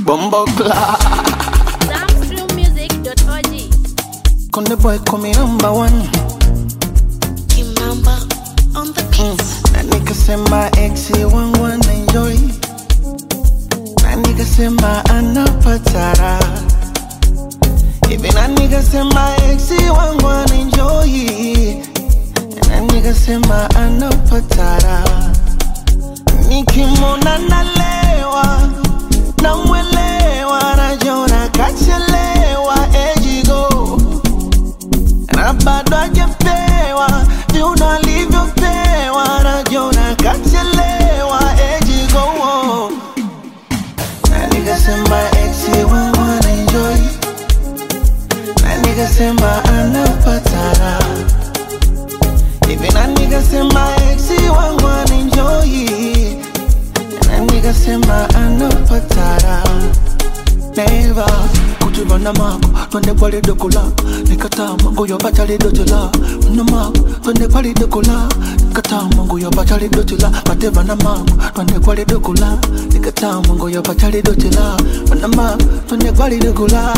Bumbo clock. Soundstreammusic.org. Konde boy call me number one. Kimamba on the beat. Na nikasema ex wangu anaenjoy. Na nikasema anapatara. Hivi na nikasema ex wangu anaenjoy. Na nikasema anapatara. Nikimwona nalewa, namwelewa, najona kachelewa, ejigo na bado hajapewa viuno alivyopewa, najona kachelewa, ejigo na nikasema ex wangu anaenjoy, na nikasema anapatara hivi, na nikasema ex wangu anaenjoy, na nikasema anapatara Never kujivana mako twende pale dokola nikataa mango yo bachali dotela na mako twende pale dokola nikataa mango yo bachali dotela bateva na mako twende pale dokola nikataa mango yo bachali dotela na mako twende pale dokola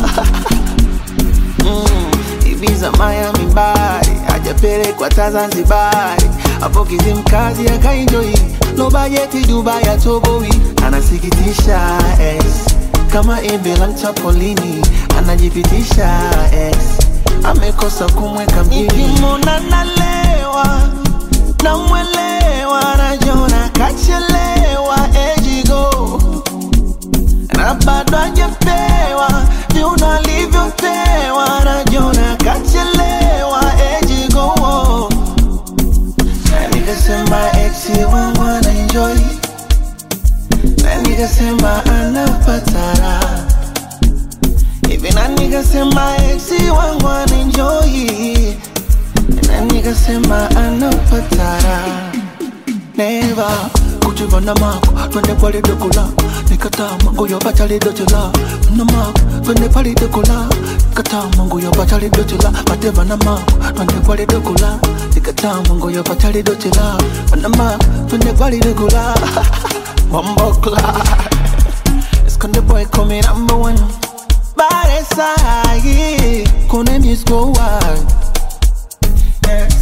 Mm, Ibiza, Miami, Bari hajapelekwa ta Zanzibari, hapo Kizimkazi akaenjoi, no bajeti Dubai atoboi, anasikitisha ex kama embe la mchapolini, anajipitisha ex amekosa kumweka mjini. Nikimwona nalewa namwelewa, najona kachelewa, ejigo na bado hajapewa viuno alivyopewa, najona kachelewa, ejigo na nikasema ex wangu anaenjoy, na nikasema anapatara hivi, na nikasema ex wangu anaenjoy, na nikasema anapatara Never kujivana mako twende pale dokola nikataa mango yo bachali dotela na mako twende pale dokola nikataa mango yo bachali dotela bateva na mako twende pale dokola nikataa mango yo bachali dotela na mako twende pale dokola Bumbo clock Esconde boy call me number one Bad SI Kone music go wild Yes